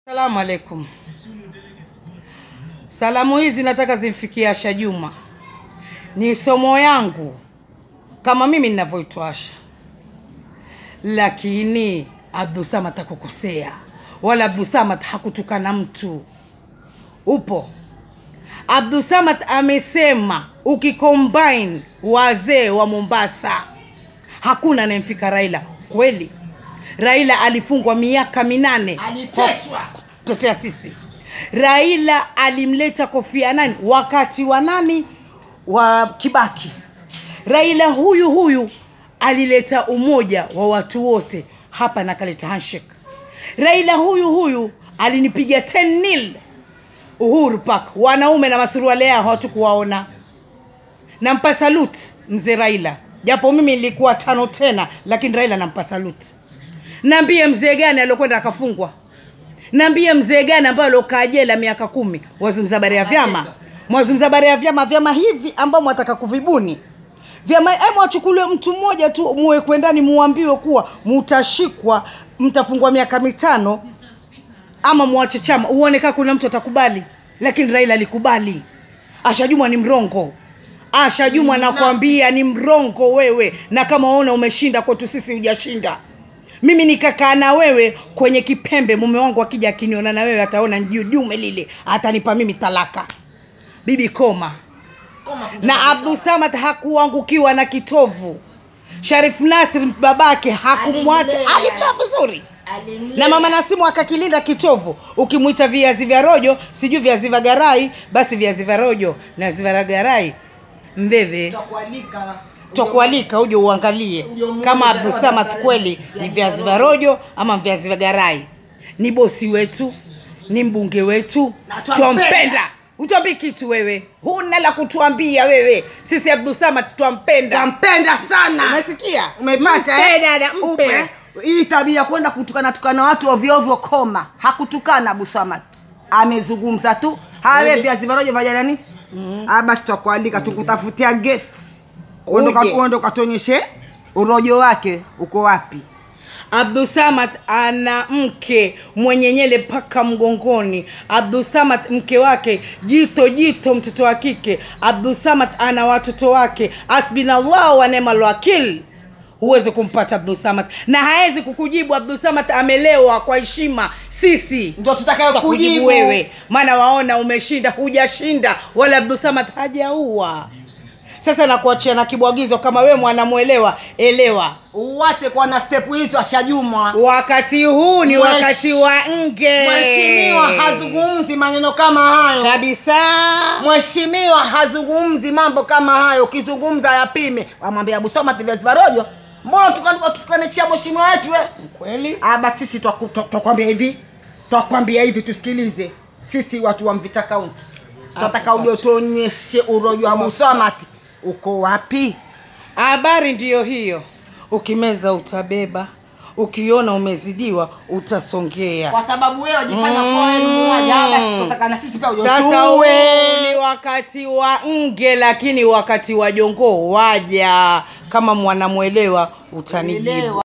Salamu alaikum. Salamu hizi nataka zimfikie Asha Juma, ni somo yangu kama mimi ninavyoitwa Asha, lakini Abdusamad hakukosea wala Abdusamad hakutukana mtu. Upo Abdusamad amesema ukicombine wazee wa Mombasa hakuna anayemfika Raila. Kweli Raila alifungwa miaka minane Aliteswa. kutetea sisi. Raila alimleta Kofi Annan wakati wa nani wa Kibaki. Raila huyu huyu alileta umoja wa watu wote hapa na kaleta handshake. Raila huyu huyu alinipiga 10 nil Uhuru Park, wanaume na masuruale yao hawatukuwaona. Nampa salute mzee Raila, japo mimi nilikuwa tano tena, lakini Raila nampa salute. Naambie mzee gani aliokwenda akafungwa? Naambie mzee gani ambaye aliokaa jela miaka kumi? Wazungumza habari ya vyama, mwazungumza habari ya vyama, vyama hivi ambao mwataka kuvibuni vyama. Emu wachukuliwe mtu mmoja tu, muwekwe ndani, muambiwe kuwa mutashikwa, mtafungwa miaka mitano ama mwache chama, uone kama kuna mtu atakubali. Lakini Raila alikubali. Asha Juma ni mrongo. Asha Juma nakwambia ni mrongo wewe, na kama waona umeshinda kwetu sisi hujashinda. Mimi nikakaa na wewe kwenye kipembe, mume wangu akija akiniona na wewe ataona jume lile, atanipa mimi talaka. Bibi koma Koma kuja na kabisa. Abdusamad hakuangukiwa na kitovu. Sharif Nasir babake hakumwacha, Alimlea. alimlea vizuri Alimlea. na mama Nasimu akakilinda kitovu. Ukimwita viazi vya rojo, sijui viazi vya garai, basi viazi vya rojo na viazi vya garai mbeve Tutakualika. twakualika uje uangalie Uje umuone kama kama Abdusamad viazi kweli vya ni viazi vya rojo ama viazi vya garai. Ni bosi wetu, ni mbunge wetu, Na twampenda. twampenda. Utuambii kitu wewe, huna la kutuambia wewe. Sisi Abdusamad twampenda, Tampenda sana. umesikia? Umepata Mpe eh? dada, mpe. Upe. Hii tabia kwenda kutukana tukana watu ovyo ovyo koma. Hakutukana Abu Samad. Amezungumza tu. Hawe viazi vya rojo vya nani? Ah basi tutakualika tukutafutia guests. Uende Uje. uende ukatuonyeshe urojo wake uko wapi. Abdusamad ana mke mwenye nyele mpaka mgongoni. Abdusamad mke wake jito jito, mtoto wa kike. Abdusamad ana watoto wake, asbinallahu wa ni'mal wakil. Huwezi kumpata Abdusamad na hawezi kukujibu. Abdusamad amelewa kwa heshima. Sisi Ndio tutakayo tutakujibu kujibu wewe, maana waona umeshinda, hujashinda, wala Abdusamad hajaua. Sasa nakuachia na kibwagizo, kama wewe mwanamwelewa, elewa Uache kuwa na step hizo ashajumwa. wakati huu ni Mwesh- wakati wa nge Mheshimiwa hazungumzi maneno kama hayo. kabisa Mheshimiwa hazungumzi mambo kama hayo. Ukizungumza yapime. Wamwambia Abu Samad viazi vya rojo. Mbona tukan- tukanishia mheshimiwa wetu we? kweli Ah, basi sisi twaku- twa- twakwambia hivi, twakwambia hivi, tusikilize. Sisi watu wa Mvita County tunataka uje utuonyeshe urojo wa Abu Samad uko wapi? habari ndiyo hiyo ukimeza utabeba ukiona umezidiwa utasongea Kwa sababu wewe wajifanya kwa wewe ni muuaji. Ah, basi tunataka na sisi pia uje sasa huu utuue. ni wakati wa nge lakini wakati wa jongoo waja kama mwanamwelewa utanijibu Elewa.